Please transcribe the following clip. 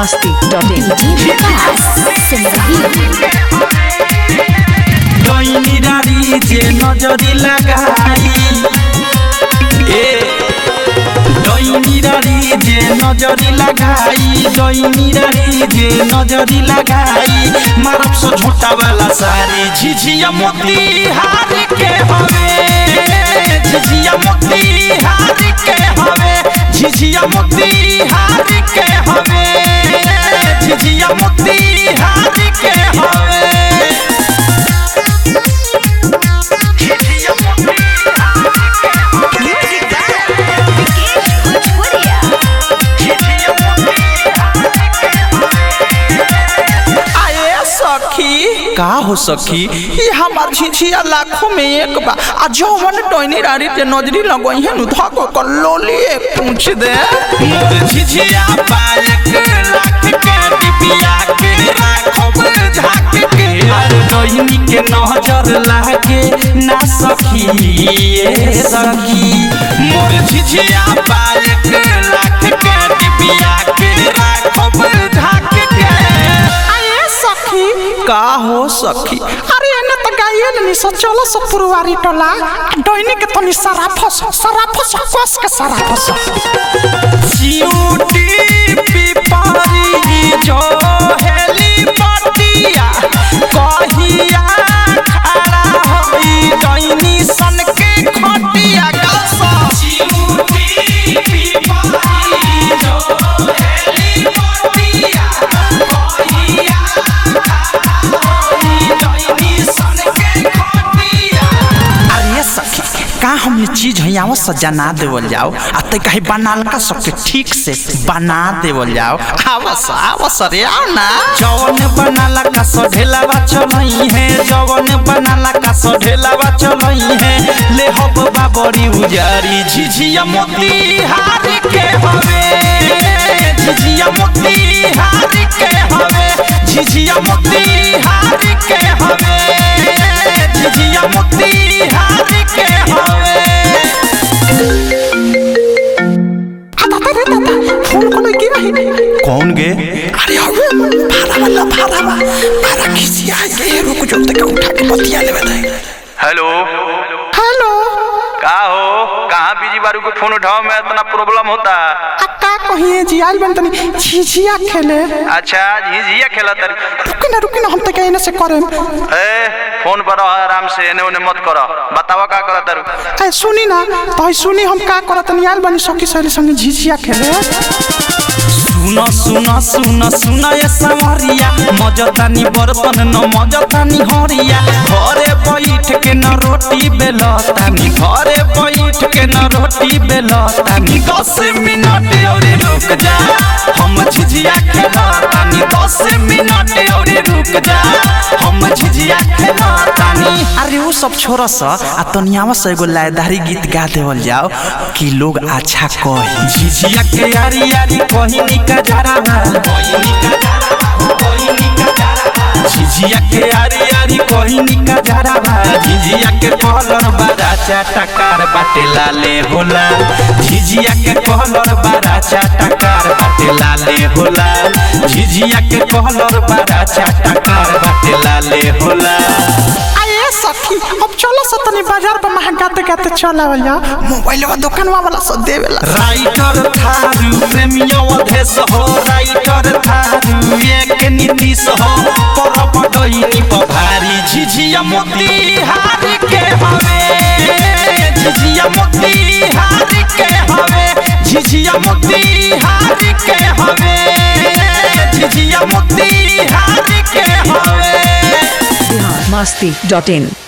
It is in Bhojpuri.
masti.in. डोइनी डारी जे नजरी लगाई ए डोइनी डारी जे नजरी लगाई डोइनी डारी जे नजरी लगाई मारब सो झोटा वाला सारी झिझिया मोती हार के हवे झिझिया मोती हार के हवे झिझिया मोती हार के हवे झिझिया मोती हार के हवे आए सखी का हो सखी ये हमार झिझिया लाखों में एक बा आ जौवन टोनी रारी के नजरी लगई है नु धको कर लोली एक पूछ दे मोर झिझिया बालक लाख के डिबिया के राखब झाक के अरे डोइनी के नजर लागे ना सखी ए सखी मोर झिझिया बालक लाख के डिबिया के राखब झाक के आए सखी का हो सखी अरे एने त गाइए नि स चलो स पुरवारी टोला डोइनी के तनी सारा फस सारा फस कस के सारा फस चिऊटी पिपरी जो हेली पटिया कहिया खड़ा होई डैनी सन के खटिया गसा चिऊटी पिपरी जो हेली पटिया कहिया खड़ा होई डैनी सन के खटिया अरे सखी का हमने चीज है यहाँ सजना देवल जाओ आ ते कहीं बनाल का सबके ठीक से बना देवल जाओ आवस आवस रे आओ ना जवन बनाला का सढेलावा चलई है जवन बनाला का सढेलावा चलई है ले हब बाबरी उजारी झिझिया मोती हार के हवे झिझिया मोती हार के हवे झिझिया मोती हार के हवे झिझिया मोती हार के हवे आता रे दादा फोन को लगी रही कौन गे अरे अबे भाड़ा वाला भाड़ा वाला भाड़ा किसी आ गए रुक जो तक उठा के बतिया लेवे दे हेलो हेलो का हो कहाँ बिजी बारू के फोन उठाओ में इतना प्रॉब्लम होता आ का कहिए जी आज बन तनी झिझिया खेले अच्छा झिझिया खेला तर रुकी ना रुकी ना हम तक एने से करे ए फोन पर रहो आराम से एने ओने मत करो बतावा का करा तर ए सुनी ना तो सुनी हम का करत तनी आल बनी सखी सहेली संगे झिझिया खेले सुन सुन सुन सुन ये संवरिया मजतानी बर्तन न मजतानी हरिया घरे बैठ के न रोटी बेलतानी घरे बैठ के न रोटी बेलतानी दस मिनट और रुक जा हम झिझिया खेलतानी दस मिनट और रुक जा हम झिझिया खेलतानी अरे वो सब छोड़ स आ तनियावा से एगो लायदारी गीत गा देवल जाओ कि लोग अच्छा कही झिझिया के यारी यारी कोहिनी का जरावा कोहिनी का जरावा कोहिनी का जरावा झिझिया के यारी यारी कोहिनी का जरावा झिझिया के कलर बड़ा चटकार बाटे लाले होला झिझिया के कलर बड़ा चटकार बाटे लाले होला झिझिया के कलर बड़ा चटकार बाटे लाले होला आए सखी अब चलो स तनी बाजार पर महंगा गाते गाते चलावल जाओ मोबाइलवा दुकानवा वाला सब देवेला राइटर थारू प्रेमियो अधेस हो राइटर थारू एक नीतीश हो परब डैनी पभारी झिझिया मोती हार के हवे झिझिया मोती हार के हवे झिझिया मोती हार के हवे झिझिया मोती हार के हवे masti.in.